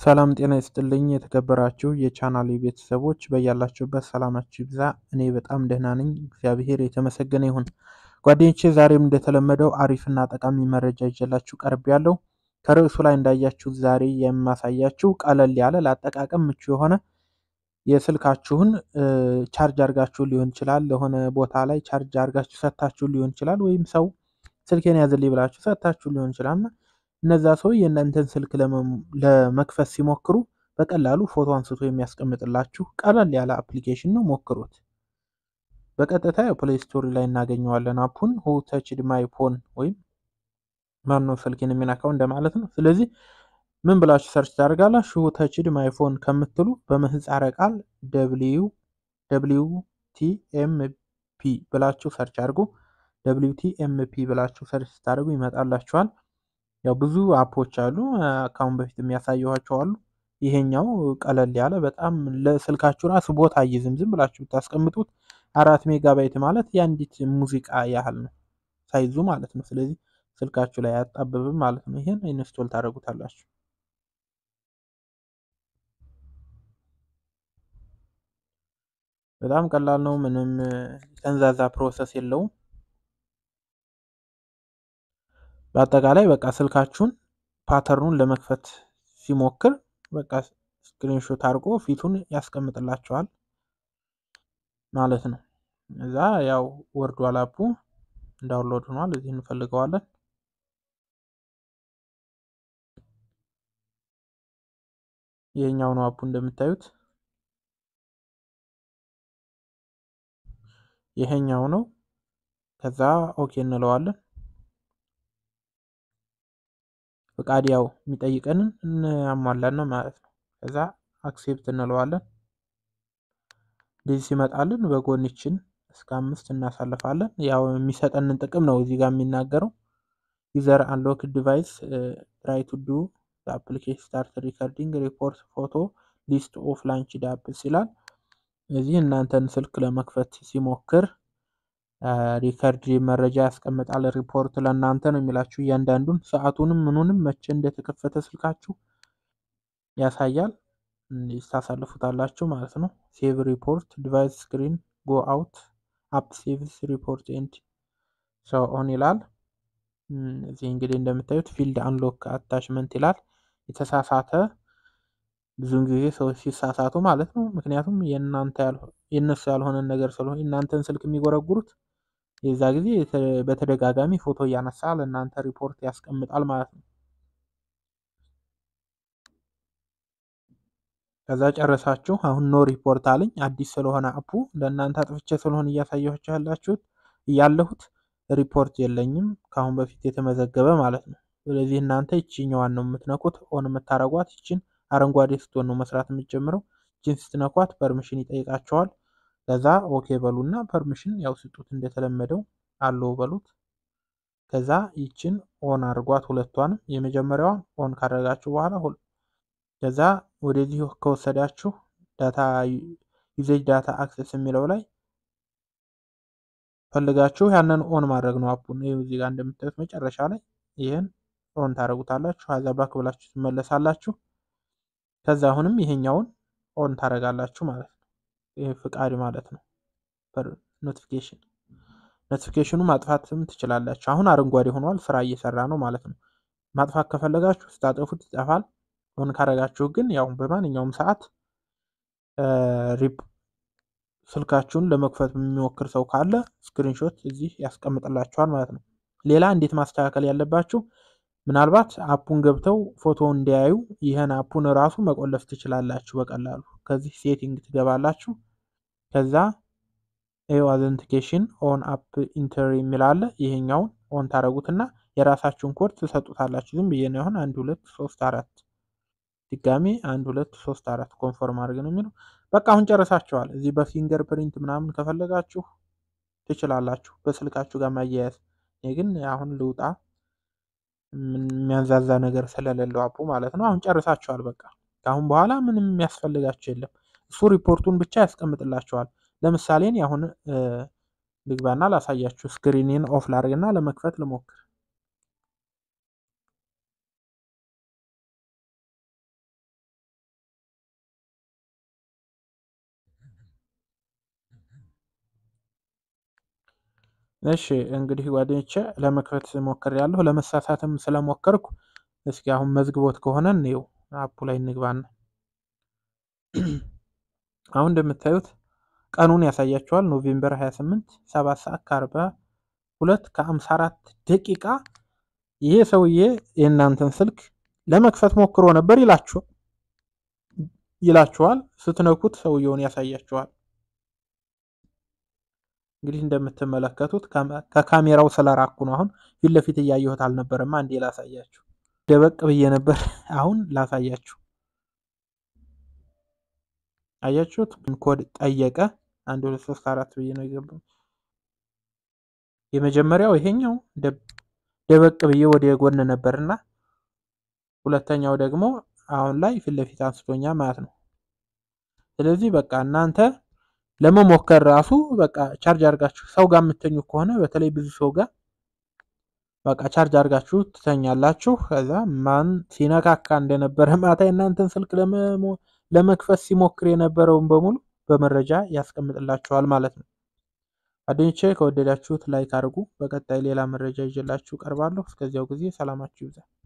ሰላም ጤና ይስጥልኝ የተከበራችሁ የቻናሌ ቤተሰቦች በያላችሁበት ሰላማችሁ ይብዛ። እኔ በጣም ደህና ነኝ፣ እግዚአብሔር የተመሰገነ ይሁን። ጓደኞቼ ዛሬም እንደተለመደው አሪፍና ጠቃሚ መረጃ ይዤላችሁ ቀርብ ያለው ከርዕሱ ላይ እንዳያችሁት ዛሬ የማሳያችሁ ቀለል ያለ ለአጠቃቀም ምቹ የሆነ የስልካችሁን ቻርጅ አድርጋችሁ ሊሆን ይችላል፣ ለሆነ ቦታ ላይ ቻርጅ አድርጋችሁ ሰታችሁ ሊሆን ይችላል፣ ወይም ሰው ስልኬን ያዝልኝ ብላችሁ ሰታችሁ ሊሆን ይችላል እና እነዛ ሰው የእናንተን ስልክ ለመክፈት ሲሞክሩ በቀላሉ ፎቶ አንስቶ የሚያስቀምጥላችሁ ቀለል ያለ አፕሊኬሽን ነው። ሞክሩት። በቀጥታ ፕሌይ ስቶሪ ላይ እናገኘዋለን አፑን ሁ ተችድ ማይ ፎን ወይም ማነው ስልኬን የሚነካው እንደማለት ነው። ስለዚህ ምን ብላችሁ ሰርች ታደርጋላችሁ? ሁ ተችድ ማይ ፎን ከምትሉ በምህፃረ ቃል ደብሊው ደብሊው ቲ ኤም ፒ ብላችሁ ሰርች አድርጉ። ደብሊው ቲ ኤም ፒ ብላችሁ ሰርች ስታደርጉ ይመጣላችኋል። ያው ብዙ አፖች አሉ። ከአሁን በፊት የሚያሳየኋቸው አሉ። ይሄኛው ቀለል ያለ በጣም ለስልካችሁ ራሱ ቦታ አይዝም። ዝም ብላችሁ ብታስቀምጡት አራት ሜጋባይት ማለት የአንዲት ሙዚቃ ያህል ነው ሳይዙ ማለት ነው። ስለዚህ ስልካችሁ ላይ አያጣብብም ማለት ነው። ይሄን ኢንስቶል ታደርጉታላችሁ። በጣም ቀላል ነው። ምንም የተንዛዛ ፕሮሰስ የለውም። በአጠቃላይ በቃ ስልካችሁን ፓተርኑን ለመክፈት ሲሞክር በቃ ስክሪንሾት አድርጎ ፊቱን ያስቀምጥላችኋል ማለት ነው። እዛ ያው ወርዷል፣ አፑ ዳውንሎድ ሆኗል። እዚህ እንፈልገዋለን። ይሄኛው ነው አፑ እንደምታዩት ይሄኛው ነው። ከዛ ኦኬ እንለዋለን። ፍቃድ ያው የሚጠይቀንን እናሟላን ነው ማለት ነው። ከዛ አክሴፕት እንለዋለን። እንደዚህ ሲመጣልን በጎንችን እስከ አምስት እናሳልፋለን። ያው የሚሰጠንን ጥቅም ነው እዚህ ጋር የሚናገረው። ዩዘር አንሎክ ዲቫይስ ትራይ ቱ ዱ አፕሊኬሽን ስታርት ሪከርዲንግ ሪፖርት ፎቶ ሊስት ኦፍ ላንች ዳፕስ ይላል። እዚህ እናንተን ስልክ ለመክፈት ሲሞክር ሪከርድ መረጃ ያስቀምጣል። ሪፖርት ለእናንተ ነው የሚላችሁ እያንዳንዱን ሰዓቱንም ምኑንም መቼ እንደተከፈተ ስልካችሁ ያሳያል። ታሳልፉታላችሁ ማለት ነው። ሴቭ ሪፖርት ዲቫይስ ስክሪን ጎ አውት አፕ ሴቭስ ሪፖርት ኤንድ ሰው ኦን ይላል። እዚህ እንግዲህ እንደምታዩት ፊልድ አንሎክ አታችመንት ይላል። የተሳሳተ ብዙውን ጊዜ ሰዎች ሲሳሳቱ ማለት ነው። ምክንያቱም የእናንተ የእነሱ ያልሆነን ነገር ስለሆነ የእናንተን ስልክ የሚጎረጉሩት የዛ ጊዜ በተደጋጋሚ ፎቶ እያነሳ ለእናንተ ሪፖርት ያስቀምጣል ማለት ነው። ከዛ ጨረሳችሁ። አሁን ኖ ሪፖርት አለኝ አዲስ ስለሆነ አፑ ለእናንተ አጥፍቼ ስለሆነ እያሳየኋችሁ ያላችሁት እያለሁት ሪፖርት የለኝም ከአሁን በፊት የተመዘገበ ማለት ነው። ስለዚህ እናንተ ይችኛዋን ነው የምትነኩት ኦን የምታረጓት ይችን አረንጓዴ ስትሆን ነው መስራት የምትጀምረው። ይችን ስትነኳት ፐርሚሽን ይጠይቃቸዋል። ከዛ ኦኬ በሉና ፐርሚሽን ያው ስጡት እንደተለመደው አለው በሉት። ከዛ ይችን ኦን አድርጓት ሁለቷንም። የመጀመሪያዋን ኦን ካደረጋችሁ በኋላ ከዛ ወደዚህ ከወሰዳችሁ ዳታ ዩዜጅ ዳታ አክሰስ የሚለው ላይ ፈልጋችሁ ያንን ኦን ማድረግ ነው አፑን። ይኸው እዚህ ጋር እንደምታዩት መጨረሻ ላይ ይህን ኦን ታደርጉታላችሁ። ከዛ ባክ ብላችሁ ትመለሳላችሁ። ከዛ አሁንም ይሄኛውን ኦን ታደርጋላችሁ ማለት ነው። ይሄ ፍቃድ ማለት ነው። ኖቲፊኬሽን ኖቲፊኬሽኑ ማጥፋትም ትችላላችሁ። አሁን አረንጓዴ ሆኗል፣ ስራ እየሰራ ነው ማለት ነው። ማጥፋት ከፈለጋችሁ ስታጠፉት ይጠፋል። ኦን ካደረጋችሁ ግን ያው በማንኛውም ሰዓት ስልካችሁን ለመክፈት የሚሞክር ሰው ካለ ስክሪንሾት እዚህ ያስቀምጥላችኋል ማለት ነው። ሌላ እንዴት ማስተካከል ያለባችሁ ምናልባት አፑን ገብተው ፎቶ እንዲያዩ ይህን አፑን ራሱ መቆለፍ ትችላላችሁ በቀላሉ። ከዚህ ሴቲንግ ትገባላችሁ። ከዛ ኤው አዘንቲኬሽን ኦን አፕ ኢንተር የሚል አለ። ይሄኛውን ኦን ታደረጉትና የራሳችሁን ኮድ ትሰጡታላችሁ። ዝም ብዬ ነው አሁን አንድ ሁለት ሶስት አራት ድጋሜ አንድ ሁለት ሶስት አራት ኮንፎርም አድርግ ነው የሚለው። በቃ አሁን ጨርሳችኋል። እዚህ በፊንገር ፕሪንት ምናምን ከፈለጋችሁ ትችላላችሁ በስልካችሁ ጋር ማያያዝ። እኔ ግን አሁን ልውጣ የሚያንዛዛ ነገር ስለሌለው አፑ ማለት ነው። አሁን ጨርሳችኋል። በቃ ከአሁን በኋላ ምንም የሚያስፈልጋችሁ የለም። እሱ ሪፖርቱን ብቻ ያስቀምጥላችኋል። ለምሳሌ እኔ አሁን ልግባና ላሳያችሁ። ስክሪኔን ኦፍ ላድርግና ለመክፈት ልሞክር። እሺ እንግዲህ ጓደኞቼ ለመክፈት ሞክሬያለሁ። ለመሳሳትም ስለሞከርኩ እስኪ አሁን መዝግቦት ከሆነ እንየው። አፑ ላይ እንግባና አሁን እንደምታዩት ቀኑን ያሳያቸዋል። ኖቬምበር 28 7 ሰዓት ከ42 ከ54 ደቂቃ ይሄ ሰውዬ የእናንተን ስልክ ለመክፈት ሞክሮ ነበር ይላችሁ ይላችኋል። ስትነኩት ሰውየውን ያሳያችኋል። እንግዲህ እንደምትመለከቱት ከካሜራው ስለራኩ ነው። አሁን ፊት ለፊት እያየሁት አልነበረማ። አንዴ ላሳያችሁ። ደበቅ ብዬ ነበር። አሁን ላሳያችሁ። አያችሁት? ኮድ ጠየቀ። አንድ ሁለት ሶስት አራት ብዬ ነው የገባው። የመጀመሪያው ይሄኛው ደበቅ ብዬ ወደ ጎን ነበርና ሁለተኛው ደግሞ አሁን ላይ ፊት ለፊት አንስቶኛ ማለት ነው። ስለዚህ በቃ እናንተ ለመሞከር ራሱ በቃ ቻርጅ አድርጋችሁ ሰው ጋር የምተኙ ከሆነ በተለይ ብዙ ሰው ጋር በቃ ቻርጅ አድርጋችሁ ትተኛላችሁ። ከዛ ማን ሲነካካ እንደነበረ ማታ የእናንተን ስልክ ለመክፈት ሲሞክር የነበረውን በሙሉ በመረጃ ያስቀምጥላችኋል ማለት ነው። ጓደኞቼ ከወደዳችሁት ላይክ አድርጉ። በቀጣይ ሌላ መረጃ ይዤላችሁ ቀርባለሁ። እስከዚያው ጊዜ ሰላማችሁ ይብዛ።